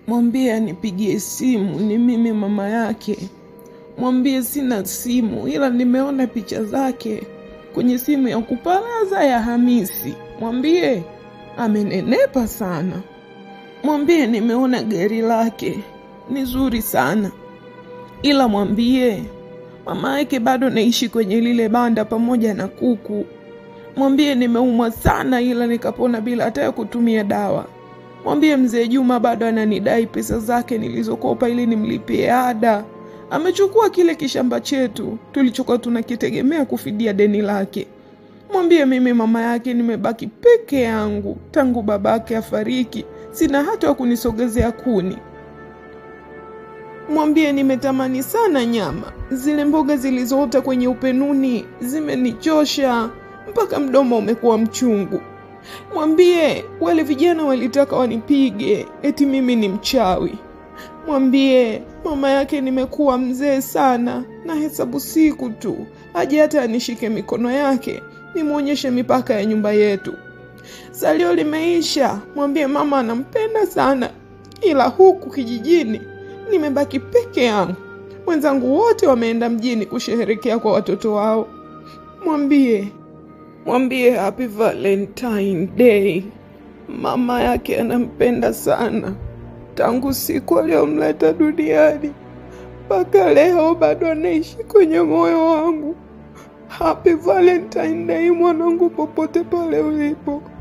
mwambie anipigie simu, ni mimi mama yake. Mwambie sina simu, ila nimeona picha zake kwenye simu ya kuparaza ya Hamisi. Mwambie amenenepa sana. Mwambie nimeona gari lake ni zuri sana, ila mwambie mama yake bado naishi kwenye lile banda pamoja na kuku. Mwambie nimeumwa sana, ila nikapona bila hata ya kutumia dawa. Mwambie mzee Juma bado ananidai pesa zake nilizokopa ili nimlipie ada. Amechukua kile kishamba chetu tulichokuwa tunakitegemea kufidia deni lake. Mwambie mimi mama yake nimebaki peke yangu tangu babake afariki, sina hata wa kunisogezea kuni. Mwambie nimetamani sana nyama, zile mboga zilizoota kwenye upenuni zimenichosha mpaka mdomo umekuwa mchungu. Mwambie wale vijana walitaka wanipige eti mimi ni mchawi. Mwambie mama yake nimekuwa mzee sana, na hesabu siku tu aje hata anishike mikono yake nimwonyeshe mipaka ya nyumba yetu. Salio limeisha. Mwambie mama anampenda sana, ila huku kijijini nimebaki peke yangu. Wenzangu wote wameenda mjini kusherehekea kwa watoto wao. Mwambie mwambie happy Valentine Day. Mama yake anampenda sana tangu siku aliyomleta duniani mpaka leo, bado anaishi kwenye moyo wangu. Happy Valentine Day mwanangu, popote pale ulipo.